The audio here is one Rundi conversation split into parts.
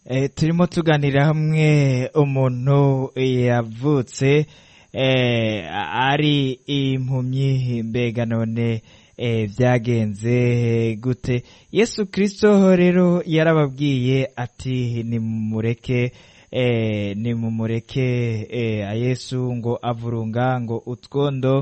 Eh, turimo tuganira hamwe umuntu yavutse eh, ari impumyi mbega none eh, vyagenze gute yesu kristo rero yarababwiye ati nimumureke eh, nimumureke eh, yesu ngo avurunga ngo utwondo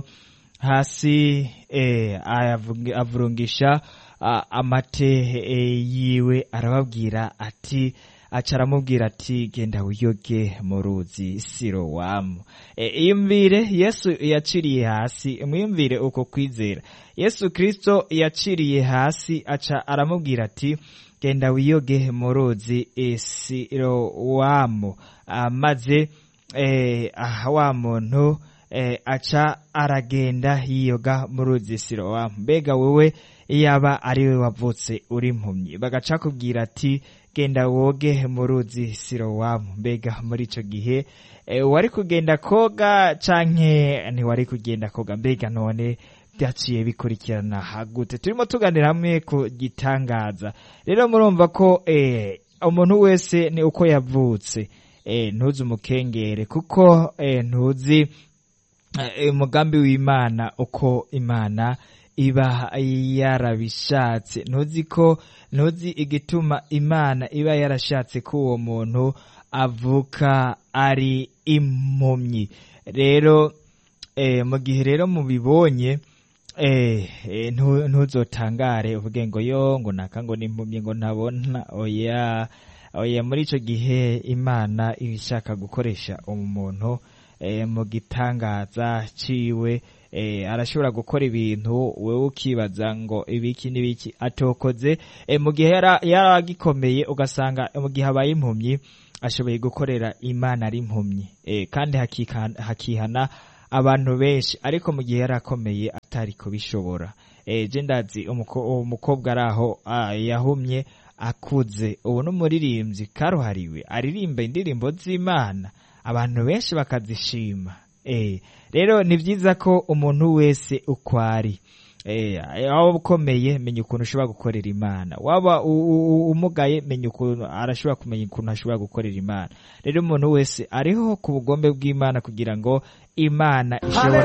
hasi eh, ayavungi- avurungisha a- amate eh, yiwe arababwira ati aca aramubwira ati genda wiyoge mu ruzi sirowamu e, iyumvire yesu yaciriye hasi mwiyumvire uko kwizera yesu kristo yaciriye hasi aca aramubwira ati genda wiyoge mu ruzi e, sirowamu Ah, maze eh, ah, wa muntu eh, aca aragenda yiyoga mu ruzi sirowamu mbega wewe yaba ari we wavutse uri impumyi bagaca kubwira ati genda woge mu ruzi sirowamu mbega muri ico gihe eh, wari kugenda koga canke ntiwari kugenda koga mbega none byaciye bikurikirana hagute turimo tuganira hamwe ku gitangaza rero murumva ko eh, umuntu wese ni uko yavutse eh, ntuzi umukengere kuko eh, ntuzi eh, umugambi w'imana uko imana iba yarabishatse ntuzi ko ntuzi igituma imana iba yarashatse ko uwo muntu avuka ari impumyi rero eh, mu gihe rero mubibonye eh, eh, ntu- ntuzotangare uvuge ngo yo ngo naka ngo n'impumyi ngo ntabona oya oya muri ico gihe imana iba ishaka gukoresha umuntu eh, mu gitangaza ciwe eh, arashobora gukora ibintu wewe ukibaza ngo ibiki n'ibiki atokoze eh, mu gihe yara- yaragikomeye ugasanga mu gihe abaye impumyi ashoboye gukorera imana ari impumyi eh, kandi hakika- hakihana abantu benshi ariko mu gihe yarakomeye atari kubishobora eh, je ndazi umuko- umukobwa ari aho ah, yahumye akuze ubu n'umuririmbyi karuhariwe aririmba indirimbo z'imana abantu benshi bakazishima eh, rero ni byiza ko umuntu wese uko ari eh, waba ukomeye menya ukuntu ushobora gukorera imana waba u- u- u- umugaye menya ukuntu arashobora kumenya ukuntu ashobora gukorera imana rero umuntu wese ariho ku bugombe bw'imana kugira ngo imana ishobora